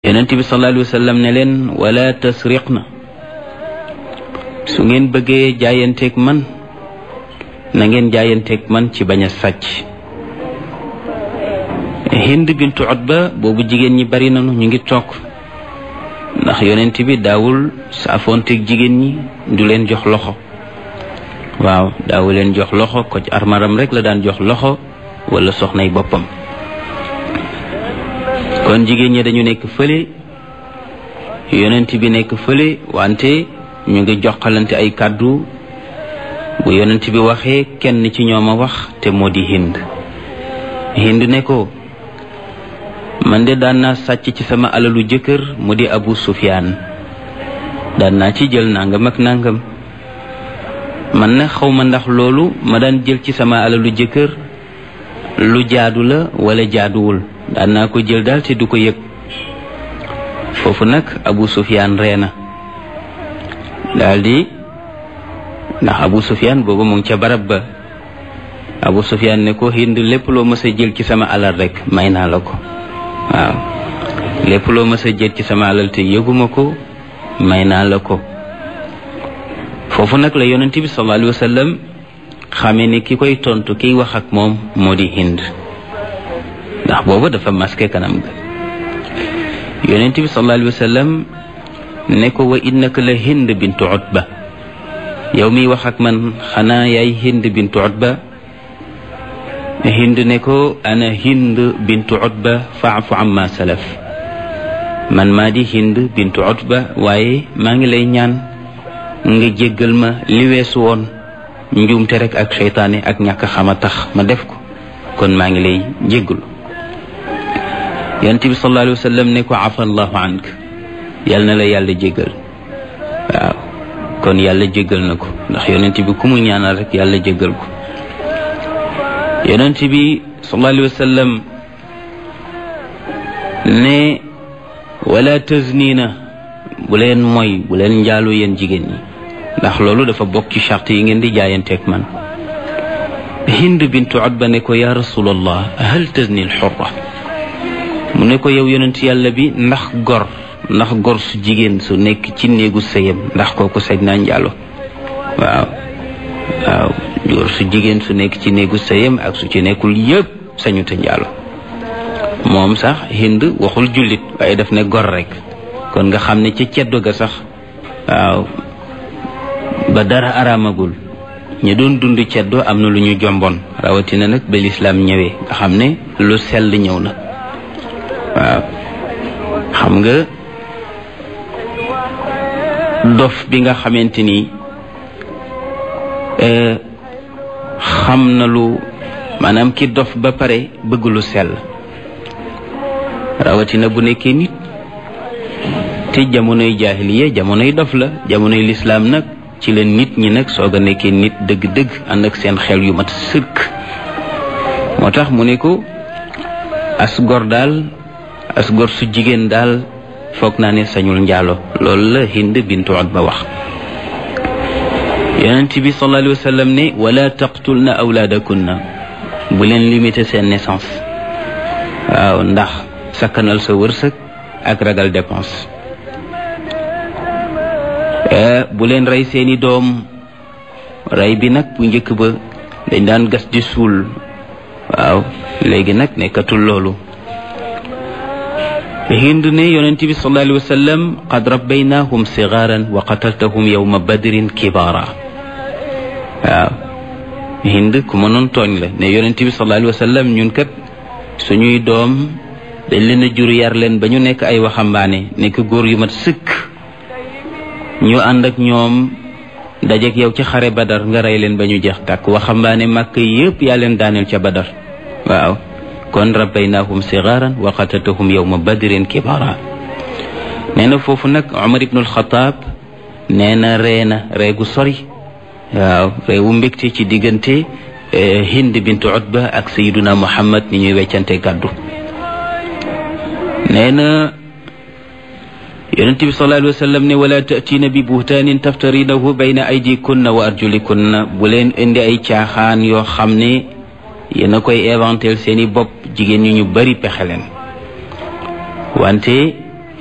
yonent bi sallallahu alayhi wa sallam ne leen wala tasriqna su ngeen bëggee jaayanteeg man na ngeen jaayanteeg man ci bañ a sàcc hind bintu utba boobu jigéen ñi bari nañu ñu ngi toog ndax yonent bi daawul saafoonteeg jigéen ñi du leen jox loxo waaw daawu leen jox loxo ko ci armaram rek la daan jox loxo wala soxnay boppam kon jigéen ñi dañu nekk fële yonent bi nekk fële wante ñu ngi joxalante ay kàddu bu yonent bi waxee kenn ci ñoom a wax te moo di hind hind ne ko man de daan naa sàcc ci sama alalu jëkkër mu di abu sufyaan daan naa ci jël nangam ak nangam man na xawma ndax loolu ma daan jël ci sama alalu jëkkër lu jaadu la wala jaaduwul daan naa ko jël daal te du ko yëg foofu nag abu sufyaan ree na daldi ndax abu sufyaan boobu mu ngi ca barab ba abu sufyaan ne ko hind lépp loo mës a jël ci sama alal rek may naa la ko waaw lépp loo mës a jël ci sama alal te yëguma ko may naa la ko foofu nag la yonent bi sallallahu alayhi wa sallam xamee ni ki koy tontu kiy wax ak moom moo di hind ndax boobu dafa masqué kanam ga yonent bi sallallahu alayhi wa sallam ne ko wa innaka la hind bintu utba yow miy wax ak man xanaa yaay hind bintu utba hind ne ko ana hind bintu utba faafu amma salaf man maa di hind bintu utba waaye maa ngi lay ñaan nga jéggal ma li weesu woon njuumte rek ak seytaane ak ñàkk xama tax ma def ko kon maa ngi lay jéggalu yonent bi sallallahu alayhi wa sallam ne ko afa allahu ank yal na la yàlla jéggal waaw kon yàlla jéggal na ko ndax yonent bi ku mu ñaanal rek yàlla jéggal ko yonent bi sallallahu alayhi wa sallam ne wala taznina bu leen mooy bu leen njaaloo yéen jigéen ñi ndax loolu dafa bokk ci charte yi ngeen di jaayanteeg man hind bintu utba ne ko ya rasulallah hal tazni alxurra mu ne ko yow yonent yàlla bi ndax gor ndax gor su jigéen su nekk ci néegu sëyam ndax kooku sañ naa njaalo waaw waaw gor su jigéen su nekk ci néegu sëyam ak su ci nekkul yëpp sañu te njaalo moom sax hind waxul jullit waaye daf ne gor rek kon nga xam ne ca ceddo ga sax waaw ba dara araamagul ñu doon dund ceddo am na lu ñu jomboon rawatina nag ba lislaam ñëwee nga xam ne lu sell ñëw na waaw xam nga dof bi nga xamante ni xam na lu maanaam ki dof ba pare bëgg lu sell rawatina bu nekkee nit te jamonoy jaahiliya jamonoy dof la jamonoy lislaam nag ci la nit ñi nag soog a nekkee nit dëgg-dëgg ànd ak seen xel yu mat sëkk moo tax mu ne ko as gor daal as gor su jigéen daal foog naa ne sañul njaalo loolu la hind bintu utba wax yonent bi sallallahu alayhi wa sallam ne wala taqtulna awlaadakunna bu leen limité seen naissance waaw ndax sakkanal sa wërsëg ak ragal dépense bu leen rey seeni doom rey bi nag bu njëkk ba dañ daan gas di suul waaw léegi nag nekkatul loolu hind ne yonent bi sallallahu alayhi wa sallam qad rabbaynahum sigaaran wa qataltahum yawma badrin kibaara waaw hind ku mënoon tooñ la ne yonent bi sallallahu alayhi wa sallam ñun kat suñuy doom dañ leen a jur yar leen ba ñu nekk ay waxambaane nekk góor yu mat sëkk ñu ànd ak ñoom dajeek yow ci xare badar nga rey leen ba ñu jeex tàkk waxambaane màkk yépp yaa leen daaneel ca badar waaw kon rabbaynahum sigaaran wa qataltahum yawma badrin kibara nee na foofu nag Umar ibnul Xataab nee na ree na ree gu sori waaw reewu mbégte ci diggante Hind bintu Utba ak Sayyiduna Muhammad ni ñuy weccante gàddu nee na yonent bi sallallahu alayhi wa sallam ne wala taatiina bi buhtaanin taftarinahu bayna aydikunna wa arjulikunna bu leen indi ay caaxaan yoo xam ne yéen a koy éventel seeni bopp jigéen ñi ñu bari pexe leen wante